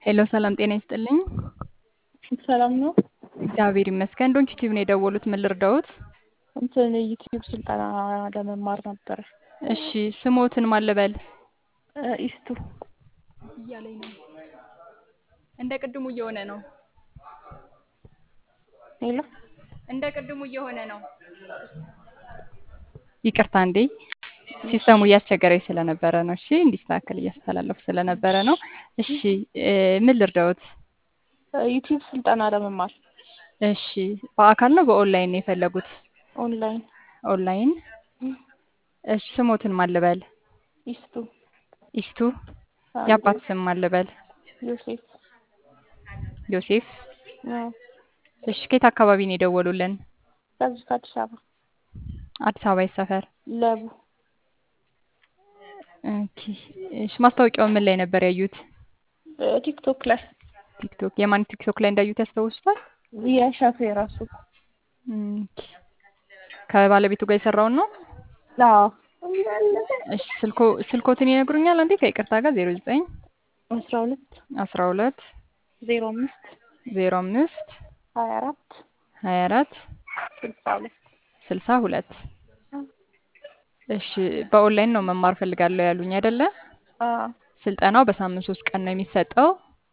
ሄሎ ሰላም ጤና ይስጥልኝ። ሰላም ነው። እግዚአብሔር ይመስገን። ዶንኪ ቲቪ ነው የደወሉት። ምን ልርዳዎት? እንትን ዩቲዩብ ስልጠና ለመማር ነበር። እሺ ስሞትን ማን ልበል? ኢስቱ እያለኝ ነው። እንደ ቅድሙ እየሆነ ነው። ሄሎ እንደ ቅድሙ እየሆነ ነው። ይቅርታ እንዴ ሲስተሙ እያስቸገረኝ ስለነበረ ነው። እሺ እንዲስተካከል እያስተላለፉ ስለነበረ ነው። እሺ ምን ልርዳዎት? ዩቲዩብ ስልጠና ለመማር እሺ በአካል ነው በኦንላይን ነው የፈለጉት? ኦንላይን ኦንላይን። እሺ ስሞትን ማን ልበል? ኢስቱ ኢስቱ። የአባት ስም ማን ልበል? ዮሴፍ ዮሴፍ። አዎ። እሺ ከየት አካባቢ ነው የደወሉልን? ከዚህ ከአዲስ አበባ አዲስ አበባ የት ሰፈር? ለቡ ኦኬ። እሺ ማስታወቂያው ምን ላይ ነበር ያዩት? ቲክቶክ ላይ ቲክቶክ። የማን ቲክቶክ ላይ እንዳዩት ያስታውሱታል? የሻፌ ራሱ ኦኬ። ከባለቤቱ ጋር የሰራውን ነው? አዎ። እሺ ስልኮ ስልኮትን ይነግሩኛል አንዴ ከይቅርታ ጋር 09 አስራ ሁለት 12 ዜሮ አምስት 05 ሀያ አራት 24 ስልሳ ሁለት 62 እሺ በኦንላይን ነው መማር ፈልጋለሁ ያሉኝ አይደለ? አዎ። ስልጠናው በሳምንት ሶስት ቀን ነው የሚሰጠው።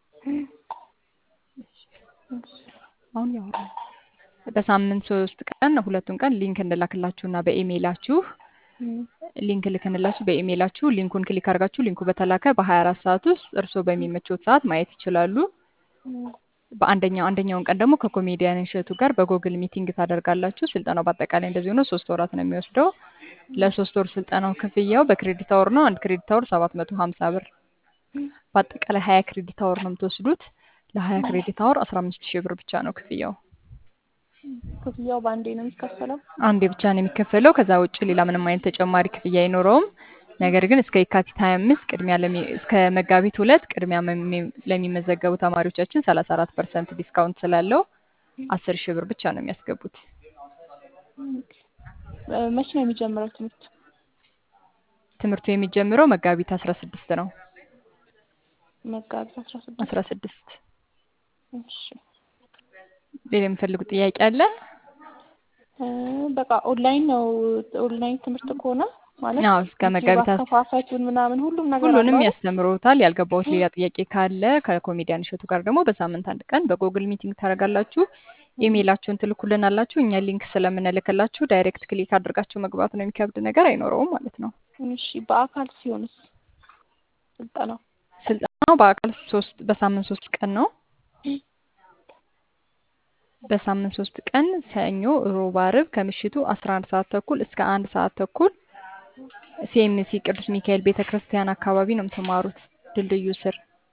አሁን ያወራ በሳምንት ሶስት ቀን ሁለቱን ቀን ሊንክ እንላክላችሁና በኢሜይላችሁ ሊንክ ልክንላችሁ በኢሜይላችሁ ሊንኩን ክሊክ አድርጋችሁ ሊንኩ በተላከ በ24 ሰዓት ውስጥ እርስዎ በሚመቾት ሰዓት ማየት ይችላሉ። በአንደኛው አንደኛውን ቀን ደግሞ ከኮሜዲያን እሸቱ ጋር በጎግል ሚቲንግ ታደርጋላችሁ። ስልጠናው በአጠቃላይ እንደዚህ ሆኖ ሶስት ወራት ነው የሚወስደው። ለሶስት ወር ስልጠናው ክፍያው በክሬዲት አወር ነው። አንድ ክሬዲት አወር ሰባት መቶ ሀምሳ ብር። በአጠቃላይ ሀያ ክሬዲት አወር ነው የምትወስዱት። ለሀያ ክሬዲት አወር አስራ አምስት ሺህ ብር ብቻ ነው ክፍያው። ክፍያው በአንዴ ነው የሚከፈለው? አንዴ ብቻ ነው የሚከፈለው። ከዛ ውጭ ሌላ ምንም አይነት ተጨማሪ ክፍያ አይኖረውም። ነገር ግን እስከ የካቲት 25 ቅድሚያ ለሚ እስከ መጋቢት ሁለት ቅድሚያ መሚ- ለሚመዘገቡ ተማሪዎቻችን 34 ፐርሰንት ዲስካውንት ስላለው 10 ሺህ ብር ብቻ ነው የሚያስገቡት። መቼ ነው የሚጀምረው ትምህርት? ትምህርቱ የሚጀምረው መጋቢት 16 ነው። መጋቢት አስራ ስድስት 16 እሺ። ሌላ የሚፈልጉት ጥያቄ አለ? እ በቃ ኦንላይን ነው። ኦንላይን ትምህርት ከሆነ ማለት አዎ እስከ መጋቢት አስ- አከፋፈቱን ምናምን ሁሉም ነገር ሁሉንም አለው አይደል? ያስተምሮታል። ያልገባዎት ሌላ ጥያቄ ካለ ከኮሜዲያን እሸቱ ጋር ደግሞ በሳምንት አንድ ቀን በጎግል ሚቲንግ ታደርጋላችሁ። ኢሜይላችሁን ትልኩልናላችሁ። እኛ ሊንክ ስለምንልክላችሁ ዳይሬክት ክሊክ አድርጋችሁ መግባት ነው። የሚከብድ ነገር አይኖረውም ማለት ነው። እሺ። በአካል ሲሆንስ ስልጠናው? ስልጠናው በአካል ሶስት በሳምንት ሶስት ቀን ነው። በሳምንት ሶስት ቀን ሰኞ፣ ሮብ፣ አርብ ከምሽቱ 11 ሰዓት ተኩል እስከ አንድ ሰዓት ተኩል ሲኤምሲ ቅዱስ ሚካኤል ቤተ ክርስቲያን አካባቢ ነው የምትማሩት፣ ድልድዩ ስር።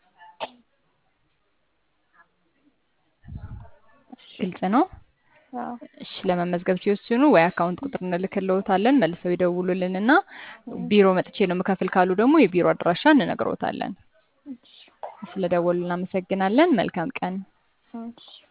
ግልጽ ነው። አዎ። እሺ ለመመዝገብ ሲወስኑ ወይ አካውንት ቁጥር እንልክልዎታለን መልሰው ይደውሉልንና ቢሮ መጥቼ ነው የምከፍል ካሉ ደግሞ የቢሮ አድራሻ እንነግሮታለን። እሺ። ስለደወሉ እናመሰግናለን። መልካም ቀን። እሺ።